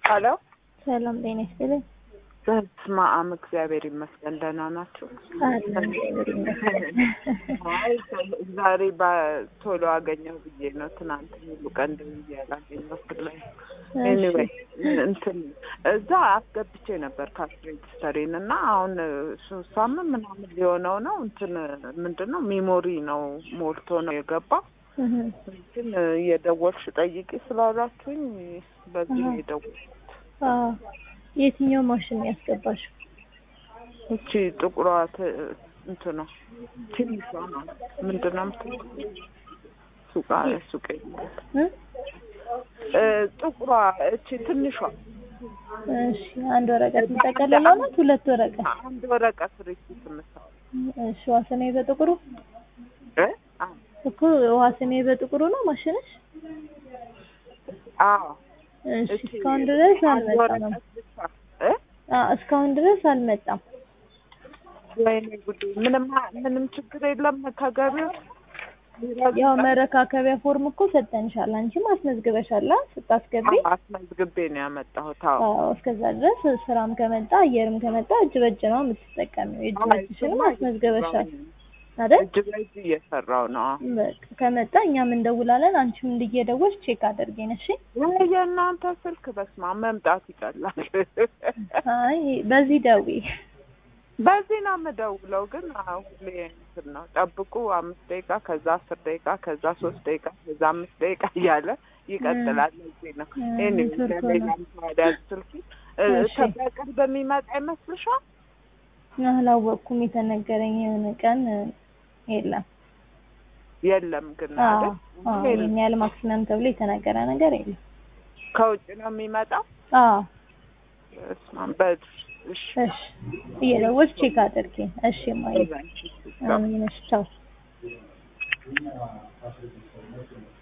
ሄሎ ሰላም ጤና ይስጥልኝ። በስመ አብ እግዚአብሔር ይመስገን ደህና ናችሁ? አለን እግዚአብሔር ይመስገን። አይ ዛሬ በቶሎ አገኘሁ ብዬ ነው። ትናንት ሙሉ ቀን ደውዬ ያላገኘሁት ላይ ኤኒዌይ እንትን እዛ አስገብቼ ነበር ካሽ ሬጅስተሬን እና አሁን ሶስት ሳምንት ምናምን ሊሆነው ነው። እንትን ምንድን ነው ሜሞሪ ነው ሞልቶ ነው የገባው። እንትን እየደወልሽ ጠይቂ ስላላችሁኝ በዚህ ነው የደወልኩት። አዎ የትኛው ማሽን ያስገባሽ? እቺ ጥቁሯ ት- እንትኗ ትንሿ ነው ምንድን ነው የምትለው? ሱቃ ሱቅ እ? እ፣ ጥቁሯ እቺ ትንሿ እሺ አንድ ወረቀት የምጠቀልለው ናት? ሁለት ወረቀት? አንድ ወረቀት ሪሲት የምታወጣው እሺ ውሃ ስሜ በጥቁሩ እ? አዎ እኮ ውሃ ስሜ በጥቁሩ ነው ማሽንሽ? አዎ እሺ እቺ እስካሁን ድረስ አንድ አልመጣም። ወረቀት ብቻ እ? አ እስካሁን ድረስ አልመጣም። ወይኔ ጉዴ ምንም ምንም ችግር የለም ከገቢው ያው መረካከቢያ ፎርም እኮ ሰጠንሻል። አንቺም አስመዝግበሻል አ? ስታስገቢ አዎ፣ አስመዝግቤ ነው ያመጣሁት። አዎ አዎ እስከዛ ድረስ ስራም ከመጣ አየርም ከመጣ እጅ በእጅ ነው የምትጠቀሚው። እጅ በእጅሽንም አስመዝግበሻል አይደል? እጅ በእጅ እየሰራው ነው። አዎ። በቃ ከመጣ እኛም እንደውላለን። አንቺም እንድየደወልሽ ቼክ አድርጌን እሺ። ወይ የእናንተ ስልክ በስማ መምጣት ይቀላል። አይ በዚህ ደዊ በዚህ ነው የምደውለው፣ ግን አዎ፣ ሁሌ እንትን ነው ጠብቁ፣ አምስት ደቂቃ ከዛ አስር ደቂቃ ከዛ ሶስት ደቂቃ ከዛ አምስት ደቂቃ እያለ ይቀጥላል። እዚህ ነው እ፣ ይህን ኔትወርክ ነው። ሌላም ታዲያ ስልክ እ፣ እሺ። በቅርብ የሚመጣ ይመስልሻል? አላወቅኩም። የተነገረኝ የሆነ ቀን የለም። የለም ግን አዎ አይደል? አዎ የለም። ይሄን ያህል ማክሲመም ተብሎ የተነገረ ነገር የለም። ከውጭ ነው የሚመጣው። አዎ በስመ አብ። በል እሺ እሺ እየደወልሽ ቼክ አድርጌ እሺ። ማየ በል፣ እሺ። አሜን። እሺ ቻው